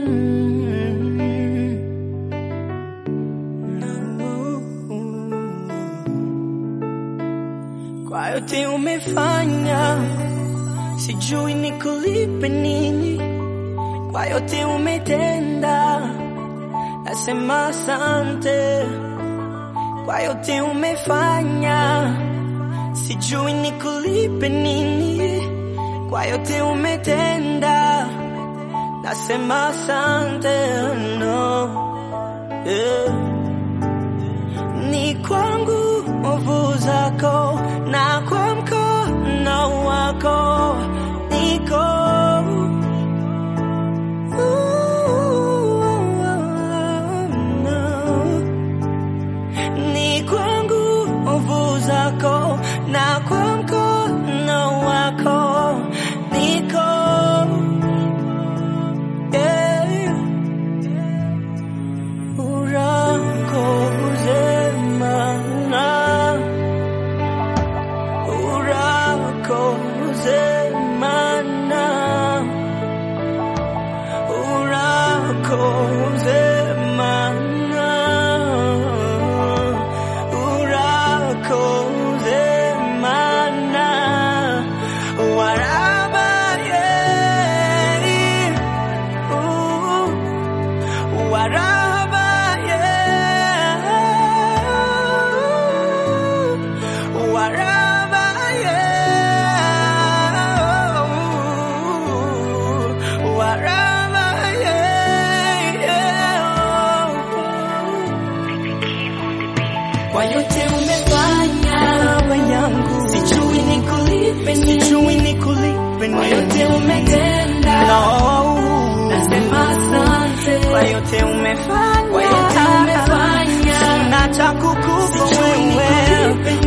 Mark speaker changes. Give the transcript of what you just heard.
Speaker 1: Kwa yote umefanya, sijui nikulipe nini. Kwa yote umetenda, nasema asante. Kwa yote umefanya, sijui nikulipe nini. Kwa yote umetenda, nasema asante. No. Yeah. Ni kwangu nguvu zako na kwa mkono wako niko ni kwangu nguvu zako na kwa mkono wako niko yeah. urakoze mana urakoze mana urakoze mana urakoze mana warabaye uh, warabaye warabaye warabaye kwa yote umefanya baba yangu sijui nikulipe nini sijui nikulipe nini kwa yote umetenda no nasema asante kwa yote umefanya kwa yote umefanya sina cha kukupa wewe